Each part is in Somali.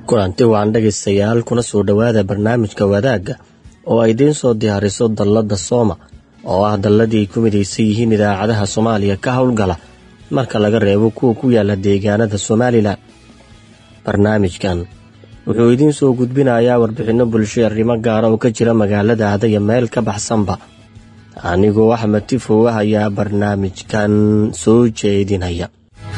kulanti waan dhegaystayaal kuna soo dhowaada barnaamijka wadaagga oo ay idiin soo diyaariso dalladda sooma oo ah dalladii ay ku midaysan yihiin idaacadaha soomaaliya ka howlgala marka laga reebo kuwa ku yaala deegaanada somalilan barnaamijkan wuxuu idiin soo gudbinayaa warbixinno bulsho arrimo gaara oo ka jira magaalada adaya meel ka baxsanba anigoo axmed tifow ah ayaa barnaamijkan soo jeedinaya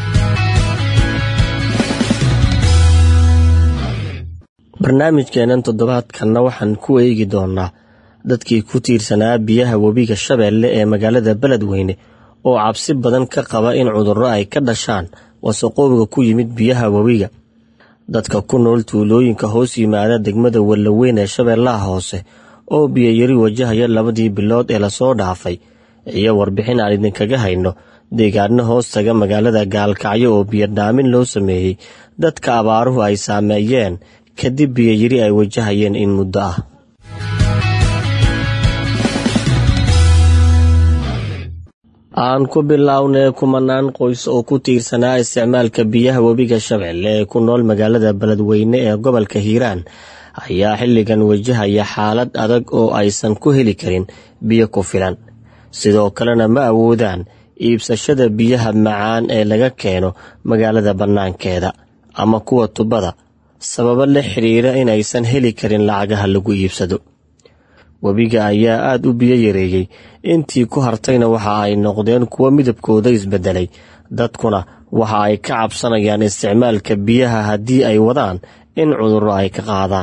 barnaamijkeennan toddobaadkanna waxaan ku eegi doonaa dadkii ku tiirsanaa biyaha webiga shabeelle ee magaalada beledweyne oo cabsi badan ka qaba in cudurro ay ka dhashaan wasaqoobiga ku yimid biyaha webiga dadka ku nool tuulooyinka hoos yimaada degmada wallaweyn ee shabeellaha hoose oo biyayari wajahaya labadii bilood ee lasoo dhaafay iyo warbixin aan idinkaga hayno deegaano hoos taga magaalada gaalkacyo oo biyodhaamin loo sameeyey dadka abaaruhu ay saameeyeen kadib biyayari ay wajahayeen in muddo ah aan ku bilownay kumanaan qoys oo ku tiirsanaa isticmaalka biyaha webiga shabeelle ee ku nool magaalada beledweyne ee gobolka hiiraan ayaa xilligan wajahaya xaalad adag oo aysan ku heli karin biyo ku filan sidoo kalena ma awoodaan iibsashada biyaha macaan ee laga keeno magaalada bannaankeeda ama kuwa tubada sababo la xidhiira inaysan heli karin lacagaha lagu iibsado webiga ayaa aada u biyo yareeyey intii ku hartayna waxa ay noqdeen kuwo midabkooda isbedelay dadkuna waxa ay ka cabsanayaan isticmaalka biyaha haddii ay wadaan in cudurro ay ka qaadaan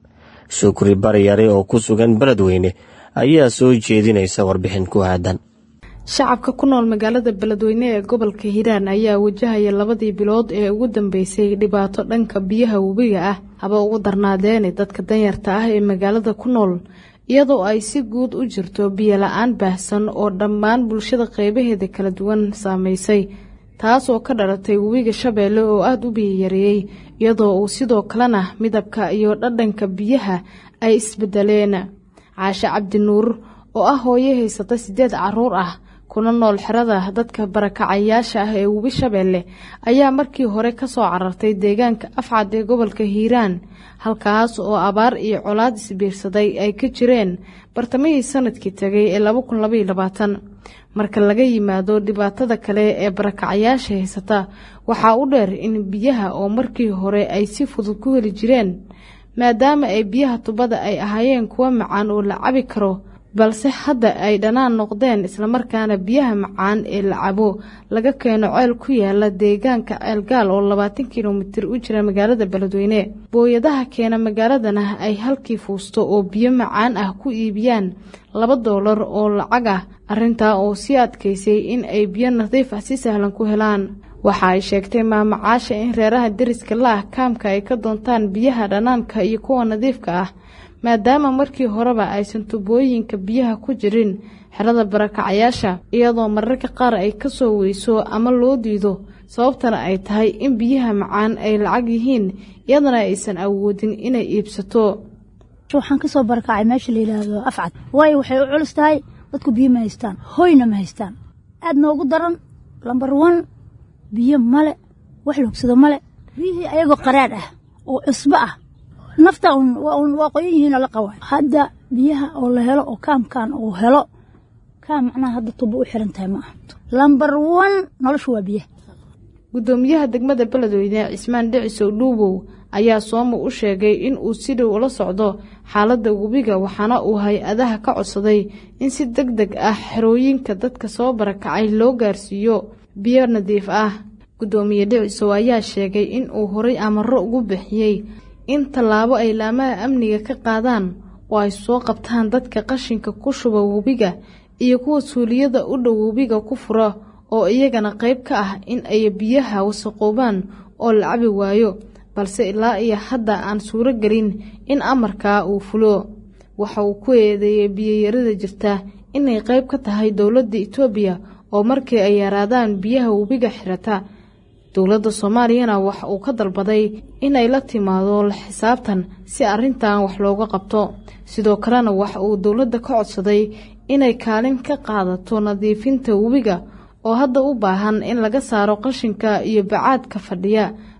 shukri baryare oo ku sugan beledweyne ayaa soo jeedinaysa warbixin ku aadan shacabka ku nool magaalada beledweyne ee gobolka hiiraan ayaa wajahaya labadii bilood ee ugu dambeysay dhibaato dhanka biyaha webiga ah haba ugu darnaadeene dadka danyarta ah ee magaalada ku nool iyadoo ay si guud u jirto biyo la-aan baahsan oo dhammaan bulshada qeybaheeda kala duwan saameysay taas oo ka dhalatay webiga shabeelle oo aada u biyoyareeyey iyadoo uu sidoo kalena midabka iyo dhadhanka biyaha ay isbedeleen caashe cabdi nuur oo ah hooyo haysata sideed caruur ah kuna nool xerada dadka barakacayaasha ah ee webi shabeelle ayaa markii hore kasoo carartay deegaanka afcad ee gobolka hiiraan halkaas oo abaar iyo colaad isbiirsaday ay ka jireen bartamihii sanadkii tagay ee laba kun labaiyo labaatan marka laga yimaado dhibaatada kale ee barakacayaasha haysata waxaa u dheer in biyaha oo markii hore ay si fudud ku heli jireen maadaama ay biyaha tubada ay ahaayeen kuwo macaan oo la cabi karo balse hadda ay dhanaan noqdeen islamarkaana biyaha macaan ee la cabo laga keeno ceel ku yaala deegaanka ceelgaal oo labaatan kilomitir u jira magaalada beledweyne booyadaha keena magaaladana ay halkii fuusto oo biyo macaan ah ku iibiyaan laba doolar oo lacag ah arrintaa oo sii adkaysay in ay biyo nadiif ah si sahlan ku helaan waxa ay sheegtay maamacaasha in reeraha deriska la ah kaamka ay ka doontaan biyaha dhanaanka iyo kuwa nadiifka ah maadaama markii horeba aysan tubooyinka biyaha ku jirin xerada barakacayaasha iyadoo mararka qaar ay kasoo weyso ama loo diido sababtana ay tahay in biyaha macaan ay lacag yihiin iyadana aysan awoodin inay iibsato waxaan kasoo barakacay meesha la yidhaahdo afcad waayo waxay u culus tahay dadku biyo ma haystaan hoyna ma haystaan aad noogu daran lambar wan biyo male wax loogsado male biyihii ayagoo qaraadh ah oo cusbo ah nafta waa qoyan yihiinoo la qaba hadda biyaha oo la helo oo kaamkan uu helo kaam macnaha hadda tubo u xiran tahay ma aha lambar wan noloshu waa biyaha gudoomiyaha degmada beledweyne cismaan dhicisow dhuubow ayaa sooma u sheegay in uu si dhow ula socdo xaaladda webiga waxaana uu hay-adaha ka codsaday in si deg deg ah xerooyinka dadka soo barakacay loo gaarsiiyo biyo nadiif ah gudoomiye dhicisow ayaa sheegay in uu horay amaro ugu bixiyey in tallaabo ay laamaha amniga ka qaadaan oo ay soo qabtaan dadka qashinka ku shuba webiga iyo kuwa suuliyada u dhow webiga ku fura oo iyagana qayb ka ah in ay biyaha wasaqoobaan oo la cabi waayo balse ilaa iyo hadda aan suuro gelin in amarkaa uu fulo waxa uu ku eedeeyey biyoyarida jirta inay qayb ka tahay dowladda itoobiya oo markii ay yaraadaan biyaha webiga xirata dowladda soomaaliyana waxa uu ka dalbaday inay la timaado la xisaabtan si arrintan wax looga qabto sidoo kalena waxa uu dowladda ka codsaday inay kaalin ka qaadato nadiifinta webiga oo hadda u baahan in laga saaro qashinka iyo bacaadka fadhiya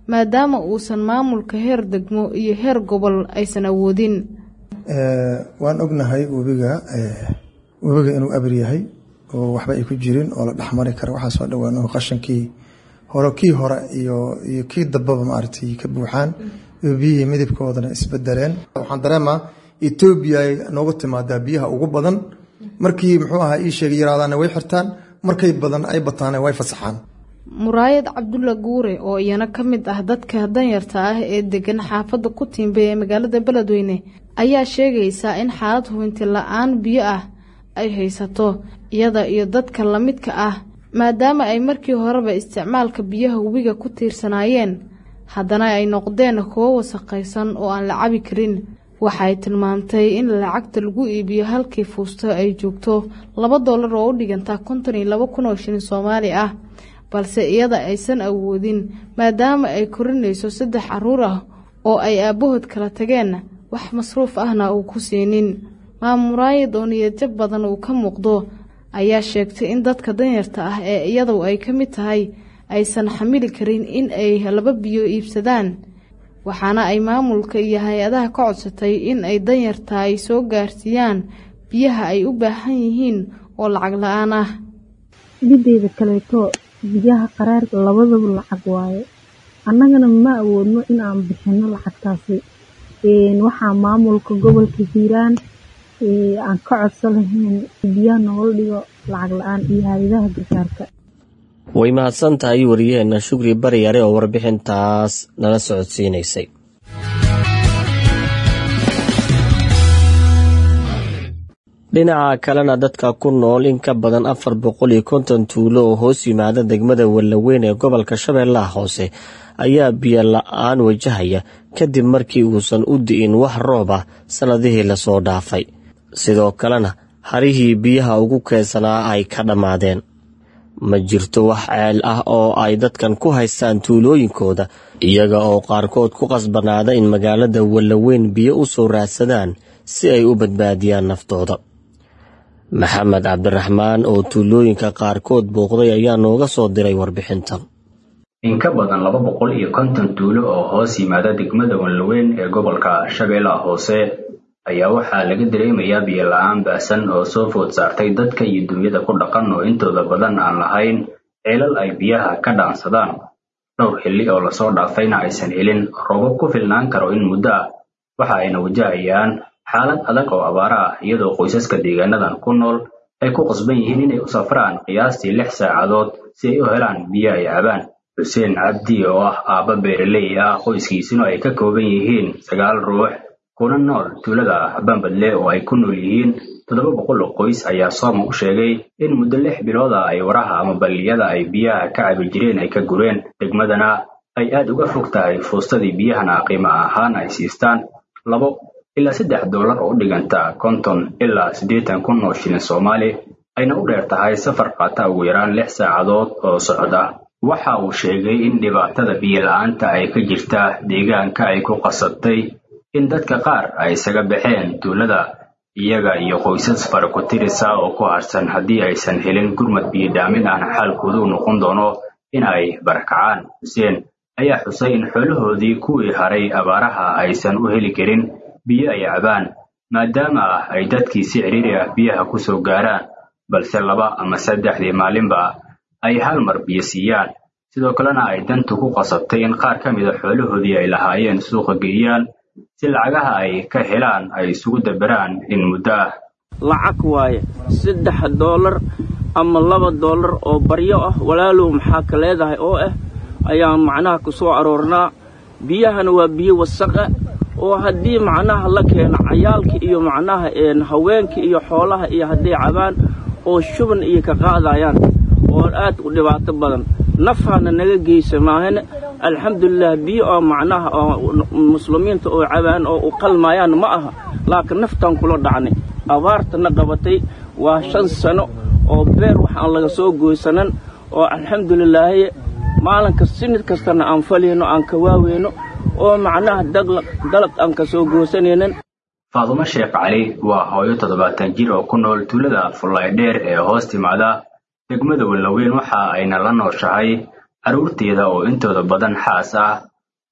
maadaama uusan maamulka heer degmo iyo heer gobol aysan awoodin waan ognahay webiga webiga inuu abir yahay oo waxba ay ku jirin oo la dhexmari kara waxaa soo dhawaan oo qashankii hore kii hore iyo iyo kii dambaba maaragtay ka buuxaan iyo biyihii midabkoodana isbedeleen waxaan dareemaa etoobiya ay noogu timaadaa biyaha ugu badan markii muxuu ahaa ii sheegay yaraadaana way xirtaan markay badan ay bataana way fasaxaan muraayad cabdulla guure oo iyana ka mid ah dadka danyarta ah ee degan xaafadda ku tiimbay ee magaalada beledweyne ayaa sheegaysaa in xaalad hubinti la-aan biyo ah ay haysato iyada iyo dadka lamidka ah maadaama ay markii horeba isticmaalka biyaha webiga ku tiirsanaayeen haddana ay noqdeen kuwo wasaqaysan oo aan la cabi karin waxay tilmaamtay in lacagta lagu iibiyo halkii fuusto ay joogto laba dollar oo u dhiganta konton iyo laba kun oo shilin soomaali ah balse iyada aysan awoodin maadaama ay korinayso saddex caruur ah oo ay aabbahood kala tageen wax masruuf ahna uu ku siinin maamuraayad oo niyadjab badan uu ka muuqdo ayaa sheegtay in dadka danyarta ah ee iyadu ay ka mid tahay aysan xamili karin in ay laba biyo iibsadaan waxaana ay maamulka iyo hay-adaha ka codsatay in ay danyarta ay soo gaarsiiyaan biyaha ay u baahan yihiin oo lacag la-aan ah mideeda kaleeto biyaha qaraar labadaba lacag waaye annagana ma awoodno in aan bixino lacagtaasi waxaa maamulka gobolka hiiraan aan ka codso lahayn biyaha noola dhigo lacag la-aan iyo hay-adaha gargaarka way mahadsan tahay wariyaheenna shukri baryare oo warbixintaas nala socodsiinaysay dhinaca kalena dadka ku nool in ka badan afar boqol iyo konton tuulo oo hoos yimaada degmada wallaweyn ee gobolka shabeellaha hoose ayaa biyo la-aan wajahaya kadib markii uusan u di'in wax roob ah sannadihii lasoo dhaafay sidoo kalena harihii biyaha ugu keedsanaa ay ka dhammaadeen ma jirto wax ceel ah oo ay dadkan ku haystaan tuulooyinkooda iyaga oo qaarkood ku qasbanaada in magaalada wallaweyn biyo u soo raadsadaan si ay u badbaadiyaan naftooda maxamed cabdiraxmaan oo tuulooyinka qaarkood booqday ayaa nooga soo diray warbixintan in ka badan laba boqol iyo konton tuulo oo hoos yimaada degmada wallaweyn ee gobolka shabeellaha hoose ayaa waxaa laga dareemayaa biyo la-aan baasan oo soo food saartay dadka iyo dunyada ku dhaqan oo intooda badan aan lahayn ceelal ay biyaha ka dhaansadaan dhowr xilli oo lasoo dhaafayna aysan helin roobab ku filnaan karo in muddo ah waxa ayna wajahayaan xaalad adag oo abaara ah iyadoo qoysaska deegaanadan ku nool ay ku qasban yihiin inay u safraan qiyaastii lix saacadood si ay u helaan biyo ay cabaan xuseen cabdi oo ah aabba beeraley ah qoyskiisuna ay ka kooban yihiin sagaal ruux kuna nool tuulada bambadle oo ay ku nool yihiin toddoba boqol oo qoys ayaa sooma u sheegay in muddo lix bilood ah ay waraha ama balliyada ay biyaha ka cabi jireen ay ka gureen degmadana ay aad uga fog tahay fuustadii biyahana qiimo ahaan ay siistaan labo ilaa saddex dollar oo u dhiganta konton ilaa siddeetan kun oo shilin soomaali ayna u dheer tahay safar qaata ugu yaraan lix saacadood oo socod ah waxa uu sheegay in dhibaatada biyo la-aanta ay ka jirta deegaanka ay ku qasabtay in dadka qaar ay isaga baxeen tuulada iyaga iyo qoysas fara ku tirisa oo ku harsan haddii aysan helin gurmad biyo dhaamin ahna xaalkoodu u noqon doono in ay barakacaan xuseen ayaa xusay in xoolahoodii kuwii haray abaaraha aysan u heli karin biyo ay cabaan maadaama ay dadkii si ciriiri ah biyaha ku soo gaaraan balse laba ama saddexdii maalinba ay hal mar biyo siiyaan sidoo kalena ay dantu ku qasabtay in qaar ka mida xoolahoodii ay lahaayeen suuqa geeyaan si lacagaha ay ka helaan ay isugu daberaan in muddo ah lacag waaye saddex doolar ama laba doolar oo baryo ah walaalow maxaa ka leedahay oo ah ayaan macnaha ku soo aroornaa biyahana waa biyo wasaqa oo haddii macnaha la keeno cayaalka iyo macnaha haweenka iyo xoolaha iyo hadday cabaan oo shuban iyo ka qaadayaan oo aad u dhibaato badan nafhana naga geysa maahane alxamdulilah biyo oo macnaha muslimiinta oo cabaan oo u qalmayaan ma aha laakiin naftaan kula dhacnay abaartana qabatay waa shan sano oo beer waxaan laga soo goysanan oo alxamdulilaahi maalinka sinid kastana aan falayno aan ka waaweyno oo macnaha dalag aan ka soo goosanaynin faadumo sheekh cali waa hooyo toddobaatan jir oo ku nool tuulada fullaydheer ee hoos timaada degmada wallaweyn waxa ayna la nooshahay carruurteeda oo intooda badan xaas ah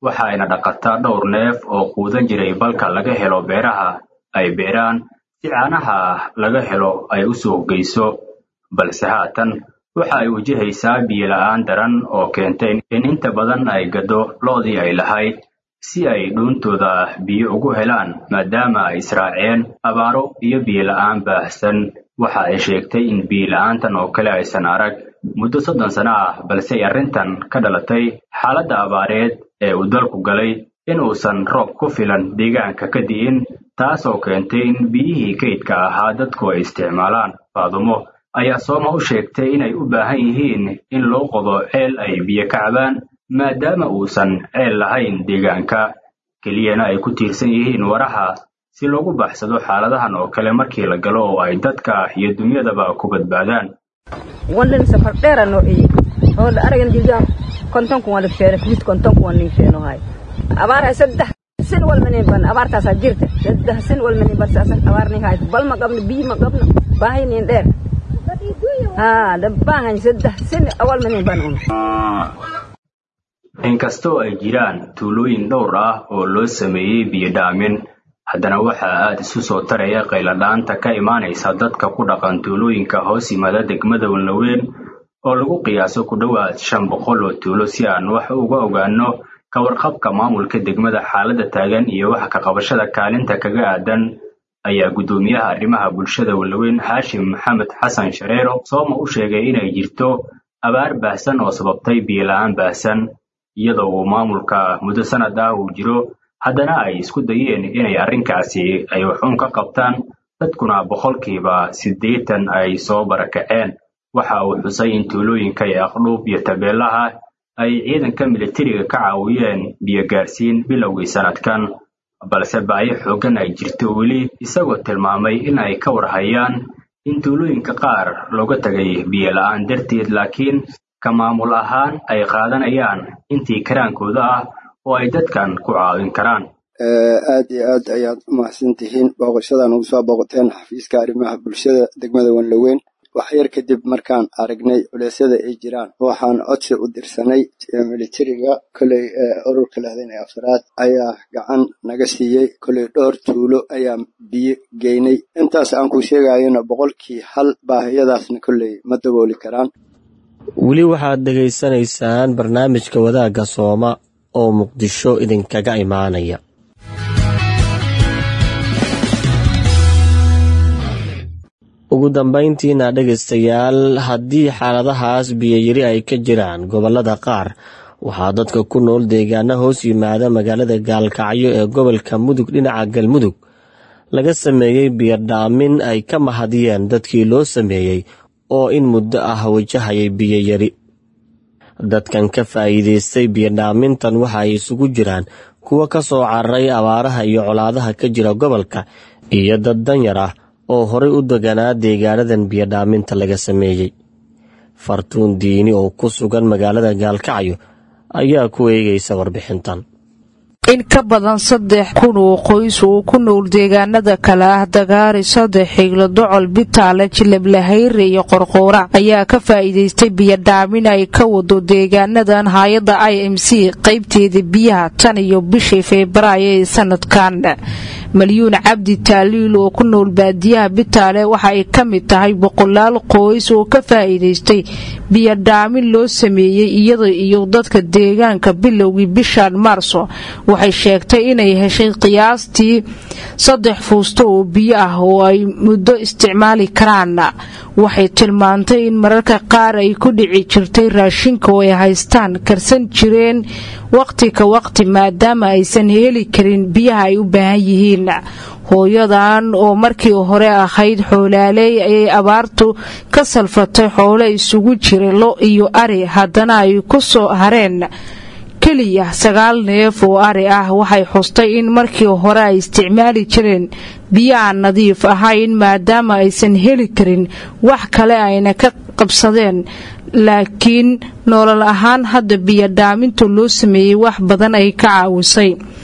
waxa ayna dhaqataa dhowr neef oo quudan jiray balka laga helo beeraha ay beeraan si caanaha laga helo ay u suuq geyso balse haatan waxa ay wajahaysaa biyo la'aan daran oo keentay in inta badan ay gado lo'dii ay lahayd si ay dhuuntooda biyo ugu helaan maadaama ay israaceen abaaro iyo biyo la'aan baahsan waxa ay sheegtay in biyo la'aantan oo kale aysan arag muddo soddon sano ah balse ay arrintan ka dhalatay xaaladda abaareed ee uu dalku galay in uusan roob ku filan deegaanka ka di'in taasoo keentay in biyihii kaydka ahaa dadku ay isticmaalaan faadumo ayaa sooma u sheegtay inay u baahan yihiin in loo qodo ceel ay biyo ka cabaan maadaama uusan ceel lahayn deegaanka keliyana ay ku tiirsan yihiin waraha si loogu baxsado xaaladahan oo kale markii la galo oo ay dadka iyo dunyadaba ku badbaadaan wandhan safar dheera noociye hooda aragan jirgaan konton kun wala feene fid konton kun nin feeno hay abaar hay saddex sin wal manin ban abaartaasaa jirta saddex sin wal manin ban saasan abaar nin hay bal ma qabno biyi ma qabno baahay nin dheer haa dabaahan saddex sin awal manin ban un inkastoo ay jiraan tuulooyin dhowr ah oo loo sameeyey biyo dhaamin haddana waxaa aad isu soo taraya qayladhaanta ka imaanaysa dadka ku dhaqan tuulooyinka hoos yimaada degmada walnaweyn oo lagu qiyaaso ku dhowaad shan boqol oo tuulo si aan wax uga ogaano ka warqabka maamulka degmada xaaladda taagan iyo wax ka qabashada kaalinta kaga aadan ayaa guddoomiyaha arrimaha bulshada walnaweyn haashim maxamed xasan shareero sooma u sheegay inay jirto abaar baahsan oo sababtay biyo la'aan baahsan iyadoo uu maamulka muddo sanad ah uu jiro haddana ay isku dayeen inay arrinkaasi ay waxuun ka qabtaan dadkuna boqolkiiba siddeetan ay soo barakaceen waxa uu xusay in tuulooyinka ee aqdhuub iyo tabeelaha ay ciidanka militariga ka caawiyeen biyo gaarsiin bilowgii sanadkan balse baayo xooggan ay jirto weli isagoo tilmaamay in ay ka warhayaan in tuulooyinka qaar looga tegay biyo la'aan darteed laakiin ka maamul ahaan ay qaadanayaan intii karaankooda ah oo ay dadkan ku caawin karaan aad iyo aad ayaad umahadsan tihiin booqashadan ugu soo booqateen xafiiska arrimaha bulshada degmada wanlaweyn wax yar kadib markaan aragnay culeysyada ay jiraan waxaan codsi u dirsanay militariga koley ururka lehdan ee afraad ayaa gacan naga siiyey koley dhowr tuulo ayaa biyo geynay intaas aan ku sheegayona boqolkii hal baahiyadaasna koley ma dabooli karaan weli waxaad dhegaysanaysaan barnaamijka wadaagga sooma oo muqdisho idinkaga imaanaya ugu dambayntiina dhegaystayaal haddii xaaladahaas biyoyari ay ka jiraan gobollada qaar waxaa dadka ku nool deegaano hoos yimaada magaalada gaalkacyo ee gobolka mudug dhinaca galmudug laga sameeyey biyodhaamin ay ka mahadiyeen dadkii loo sameeyey oo in muddo ah wajahayay biyoyari dadkan ka faa'iidaystay biyodhaamintan waxa ay isugu jiraan kuwa ka soo cararay abaaraha iyo colaadaha ka jira gobolka iyo dad danyar ah oo horay u deganaa deegaanadan biyodhaaminta laga sameeyey fartuun diini oo ku sugan magaalada gaalkacyo ayaa ku eegaysa warbixintan in ka badan saddex kun oo qoys oo ku nool deegaanada kale ah dagaari saddex xiglo docol bitaale jilablahayre iyo qorqoora ayaa ka faa'iidaystay biyodhaamin ay ka wado deegaanadan hay-adda i m c qaybteeda biyaha tan iyo bishii febraayo ee sanadkan malyuun cabdi taaliil oo ku nool baadiyaha bitaale waxa ay ka mid tahay boqolaal qoys oo ka faa'iidaystay biyodhaamin loo sameeyey iyada iyo dadka deegaanka bilowgii bishan maarso waxay sheegtay inay heshay qiyaastii saddex fuusto oo biyo ah oo ay muddo isticmaali karaan waxay tilmaantay in mararka qaar ay ku dhici jirtay raashinka oo ay haystaan karsan jireen waqti ka waqti maadaama aysan heli karin biyaha ay u baahan yihiin hooyadan oo markii hore ahayd xoolaaley ayay abaartu ka salfatay xoolo isugu jira lo iyo ari haddana ay ku soo hareen keliya sagaal neef oo ari ah waxay xustay in markii hore ay isticmaali jireen biyo aan nadiif ahayn maadaama aysan heli karin wax kale ayna ka qabsadeen laakiin nolol ahaan hadda biyodhaaminta loo sameeyey wax badan ay ka caawisay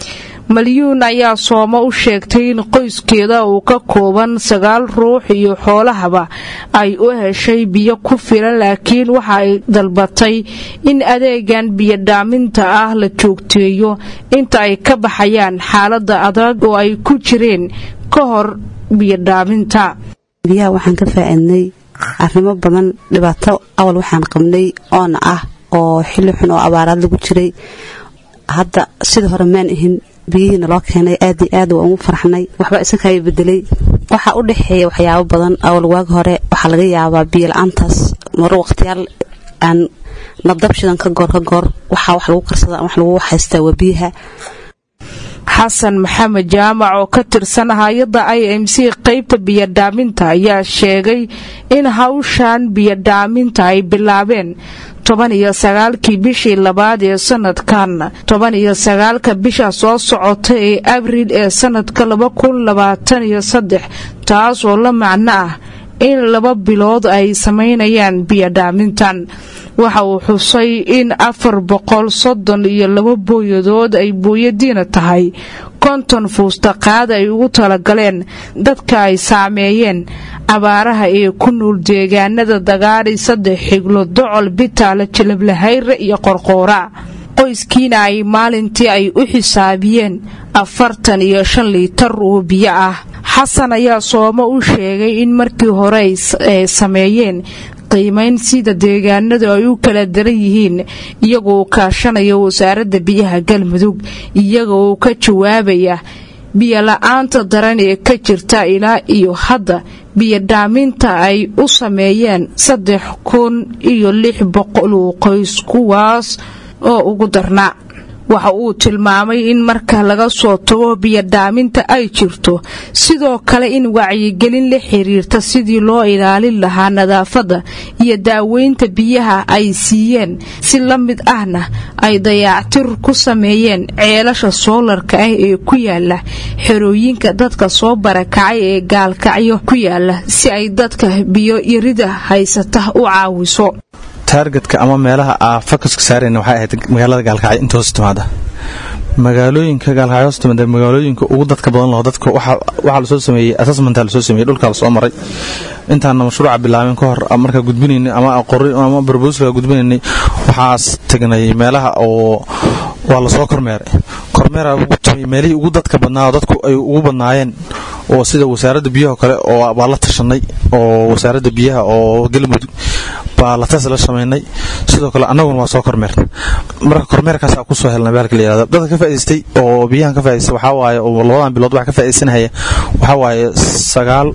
malyuun ayaa soomo u sheegtay in qoyskeeda uu ka kooban sagaal ruux iyo xoolahaba ay u heshay biyo ku filan laakiin waxa ay dalbatay in adeegan biyodhaaminta ah la joogteeyo inta ay ka baxayaan xaalada adag oo ay ku jireen ka hor biyodhaaminta biyaha waxaan ka faa'iidnay arrimo badan dhibaato awal waxaan qabnay oona ah oo xilli xun oo abaaraad lagu jiray hadda sida hore maan ahin biyihiina loo keenay aad iyo aad waa ugu farxnay waxba isankaya bedelay waxaa u dhexeeya waxyaabo badan awal waag hore waxaa laga yaabaa biyo la-aantaas mar waqtiyaal aan nabdabshidan ka goor ka goor waxaa wax lagu karsada wax lagu haystaa waa biyaha xasan maxamed jaamac oo ka tirsan hay-adda i m c qaybta biyodhaaminta ayaa sheegay in hawshan biyodhaaminta ay bilaabeen toban iyo sagaalkii bishii labaad ee sanadkan toban iyo sagaalka bisha soo socota ee abriil ee sanadka laba kun labaatan iyo saddex taas oo la macno ah in laba bilood ay samaynayaan biyodhaamintan waxa uu xusay in afar boqol soddon iyo laba booyadood ay booyadiina tahay konton fuustaqaad ay ugu talagaleen dadka ay saameeyeen abaaraha ee ku nool deegaanada dagaari saddex xiglo docol bitaale jalablahayre iyo qorqoora qoyskiina ay maalintii ay u xisaabiyeen afartan iyo shan liitar oo biyo ah xasan ayaa soomo u sheegay in markii hore ay sameeyeen qiimayn sida deegaanadu ay u kala daran yihiin iyagoo kaashanaya wasaaradda biyaha galmudug iyagoo ka jawaabaya biyola-aanta daran ee ka jirta ilaa iyo hadda biyodhaaminta ay u sameeyeen saddex kun iyo lix boqol oo qoys kuwaas oo ugu darnaa waxa uu tilmaamay in marka laga soo tago biyodhaaminta ay jirto sidoo kale in wacyigelin la xiriirta sidii loo ilaalin lahaa nadaafadda iyo daaweynta biyaha ay siiyeen si la mid ahna ay dayactir ku sameeyeen ceelasha soolarka ah ee ku yaala xerooyinka dadka soo barakacay ee gaalkacyo ku yaala si ay dadka biyo yarida haysata u caawiso taargetka ama meelaha aa fokuska saarayna waxay ahayd magaalada gaalkacyo inta hoos timaada magaalooyinka gaalkacyo hoos timaada magaalooyinka ugu dadka badan laho dadka waxaa lasoo sameeyey assessmentaa lasoo sameeyey dhulkaa lasoo maray intaana mashruuca bilaabin ka hor markaa gudbinaynay ama qori ama barbooskaa gudbinaynay waxaas tagnay meelaha oo waa lasoo kormeeray kormeera ugu timay meelihii ugu dadka badnaa oo dadku ay ugu badnaayeen oo sida wasaaradda biyaha kale oo baa la tashanay oo wasaaradda biyaha oo galmudug baa la tas la samaynay sidoo kale annaguna waa soo kormeernay marka kormeerkaasaa kusoo helnay baalka la yihahdo dadka ka faa'idaystay oo biyahan ka faa'idaystay waxaa waaye oo labadan bilood waxa ka faa'iidaysanaya waxaa waaye sagaal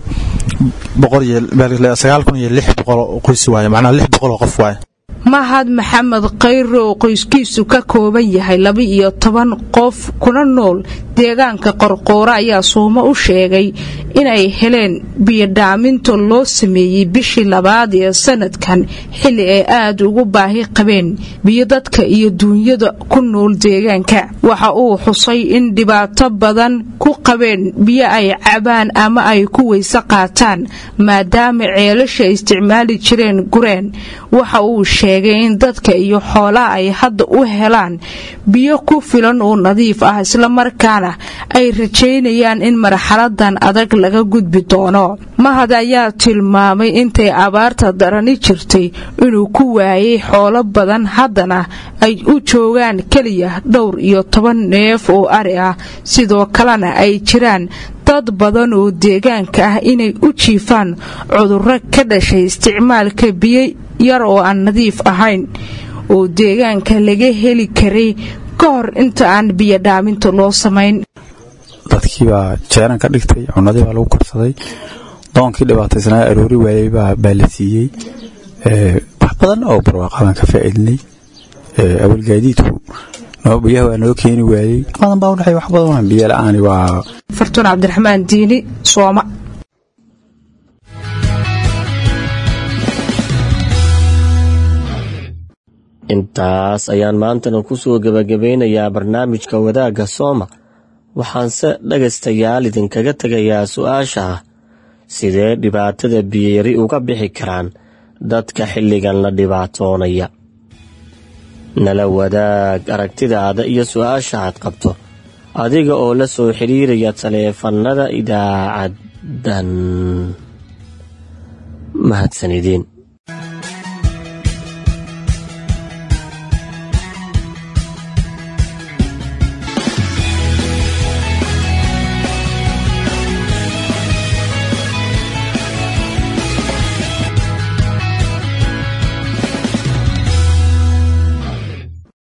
boqol iyo sagaal kun iyo lix boqol qoys waaye macnaha lix boqol oo qof waaye mahad maxamed khayre oo qoyskiisu ka kooban yahay laba iyo toban qof kuna nool deegaanka qorqoore ayaa suumo u sheegay inay heleen biyodhaaminta loo sameeyey bishii labaad ee sanadkan xilli ay aada ugu baahi qabeen biyo dadka iyo duunyada ku nool deegaanka waxa uu xusay in dhibaato badan ku qabeen biyo ay cabaan ama ay ku weyse qaataan maadaama ceelasha isticmaali jireen gureen waxa uu sheegay in dadka iyo xoolaha ay hadda u helaan biyo ku filan oo nadiif ah islamarkaana ay rajaynayaan in marxaladan adag laga gudbi doono mahad ayaa tilmaamay intay abaarta darani jirtay inuu ku waayay xoolo badan haddana ay u joogaan keliya dhowr iyo toban neef oo ari ah sidoo kalena ay jiraan dad badan oo deegaanka ah inay u jiifaan cudurro ka dhashay isticmaalka biyo yar oo aan nadiif ahayn oo deegaanka laga heli karay ka hor inta aan biyodhaaminta loo samayn dadkii baa jeeran ka dhigtay cunadii baa lagu korsaday doonkii dhibaataysnaa aroori waayey baa la siiyey wax badan oo barwaaqa baan ka faa'iidnay awalgaadiidku biyaha waa noo keeni waayey badan baa udhexay wax badan biyo la-aani waa fartuun cabdiraxmaan diini sooma intaas ayaan maantana ku soo gebagabeynayaa barnaamijka wadaagga sooma waxaanse dhegaystayaal idinkaga tegayaa su-aasha ah sidee dhibaatada biyeyari uga bixi karaan dadka xilligan la dhibaatoonaya nala wadaag aragtidaada iyo su-aasha aad qabto adiga oo la soo xiriiraya taleefanada idaacaddan mahadsanideen